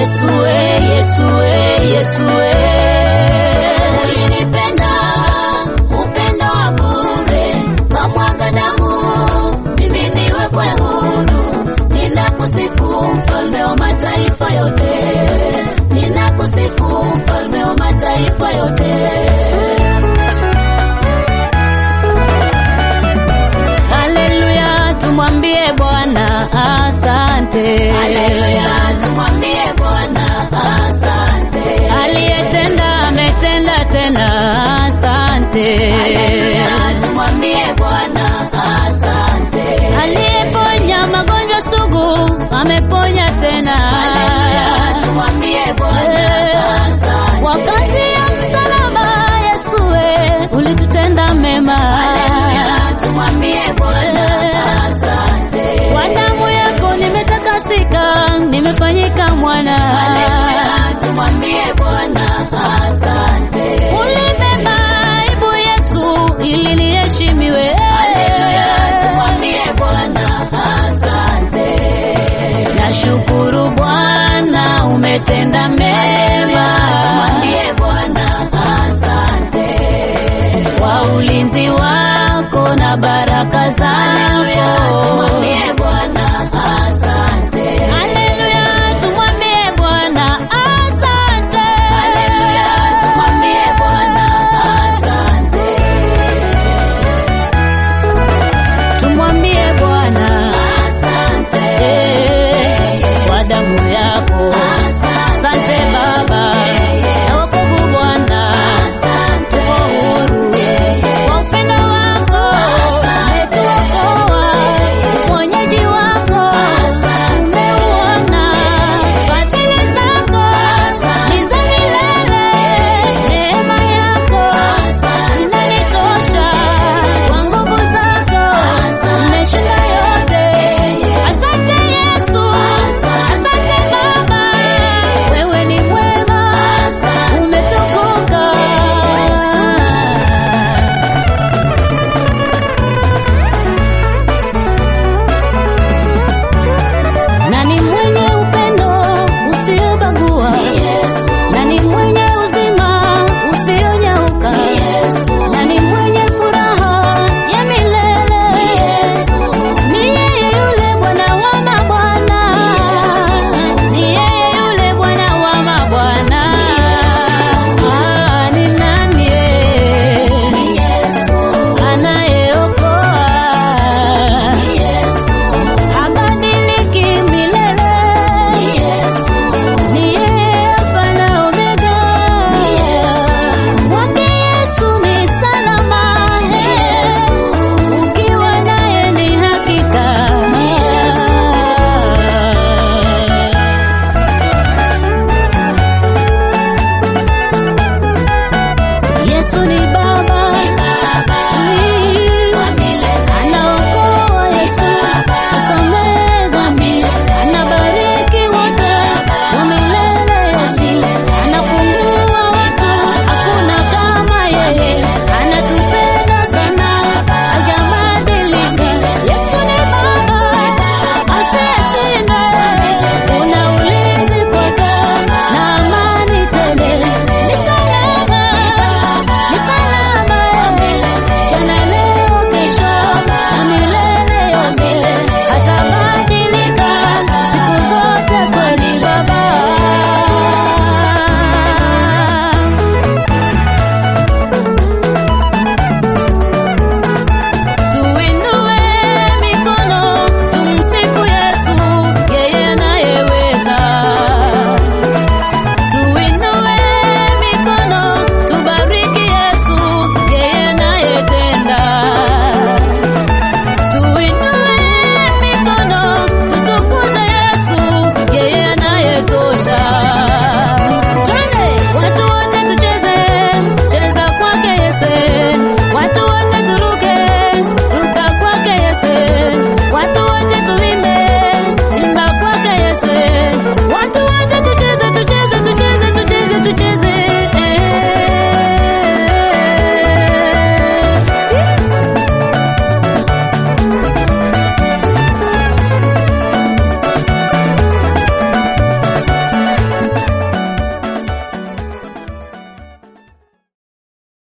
Yesue, Yesue, Yesue. Ulinipenda upendo wa bure, kamwaga damu mimi niwekwe huru. Ninakusifu mfalme wa mataifa yote, ninakusifu mfalme wa mataifa yote. Haleluya, tumwambie Bwana asante. Haleluya, tumwambie Bwana asante. Aliyetenda ametenda tena, asante. Haleluya, tumwambie Bwana asante. Aliyeponya magonjwa sugu ameponya tena. Haleluya, tumwambie Bwana asante. Kwa kazi ya msalaba Yesue ulitutenda mema. Haleluya, tumwambie Bwana asante. Kwa damu yako nimetakasika, nimefanyika